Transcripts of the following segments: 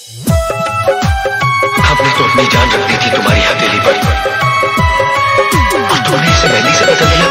हमने तो अपनी जान रख दी थी तुम्हारी हथेली पर और तुमने इसे मेहंदी से बदल दिया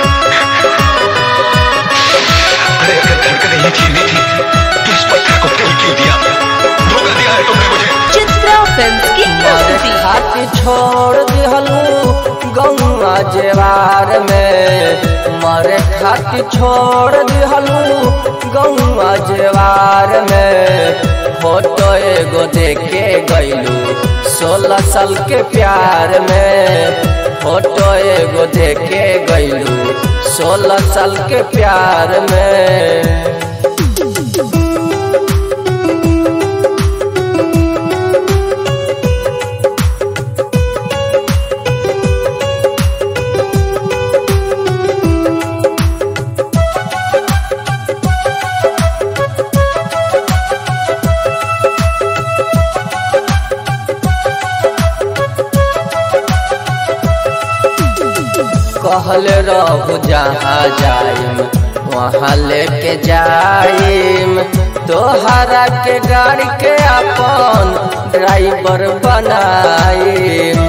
अरे अगर धड़कन नहीं छीननी थी तो इस पत्थर को दिल क्यों दिया धोखा दिया है तुमने मुझे चित्रा फिल्म की मारे प्रस्तुति खातिर छोड़ दिहलू गौआ जेवार में मारे खातिर छोड़ दिहलू गौआ जेवार में फोटो एगो देखे गईलू सोलह साल के प्यार में फोटो एगो देखे गईलू सोलह साल के प्यार में कहल रहू जहाँ जाइम वहाँ लेके जाइम तोहरा के गाड़ी के अपन ड्राइवर बनाइम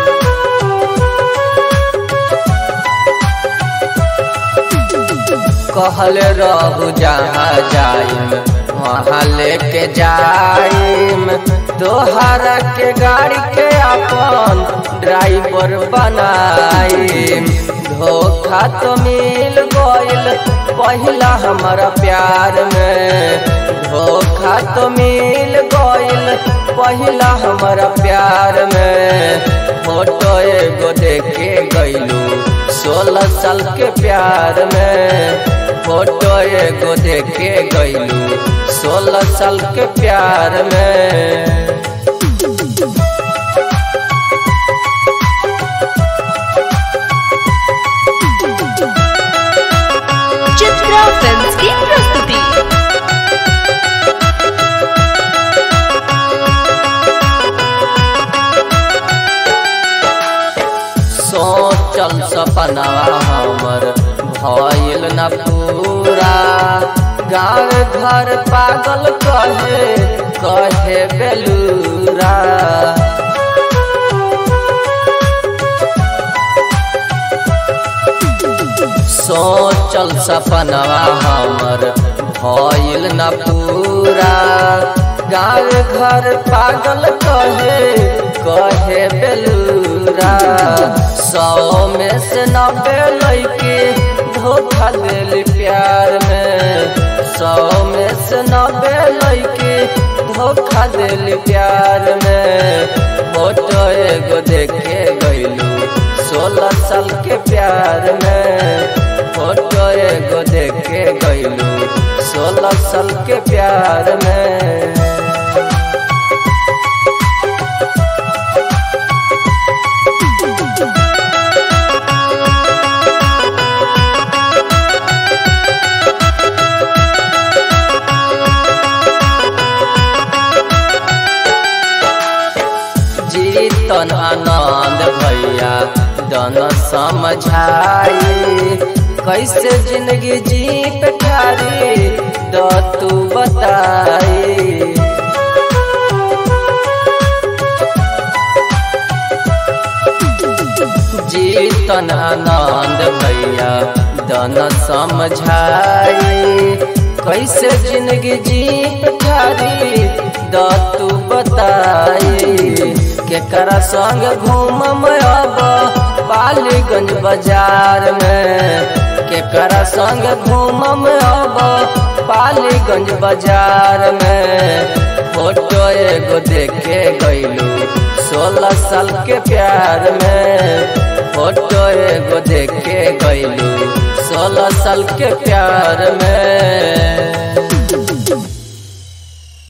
कहल रहू जहाँ जाइम वहाँ लेके जाइम तोहरा के गाड़ी के अपन ड्राइवर बनाइम धोखा तो मिल गइल पहिला हमारा प्यार में धोखा तो मिल गइल पहिला हमारा प्यार में फोटो एगो देखे गइलू सोलह साल के प्यार में फोटो एगो देखे गइलू सोलह साल के प्यार में चित्रा फिल्म की प्रस्तुति सोचल सपनावा हमर भइल न पूरा गाँव घर पागल कहे कहे बेलूरा सोचल सपनावा हमर भइल न पूरा गाँव घर पागल कहे कहे बेलूरा सौ में से नब्बे लैके धोखा दिल प्यार में सौ में से नब्बे लैके धोखा दिल प्यार में फोटो एगो देखे गइलू सोलह साल के प्यार में फोटो एगो देखे गइलू सोलह साल के प्यार में जीतन आनंद भैया दन समझाई कैसे जिंदगी जीत ठारी द तू बताई जीतन आनंद भैया दन समझाई कैसे जिंदगी जीत ठारी द तू बताई केकरा संग घूमम अब पालीगंज बाजार में केकरा संग घूमम अब पालीगंज बाजार में फोटो एगो देखे गइलू सोलह साल के प्यार में फोटो एगो देखे गइलू सोलह साल के प्यार में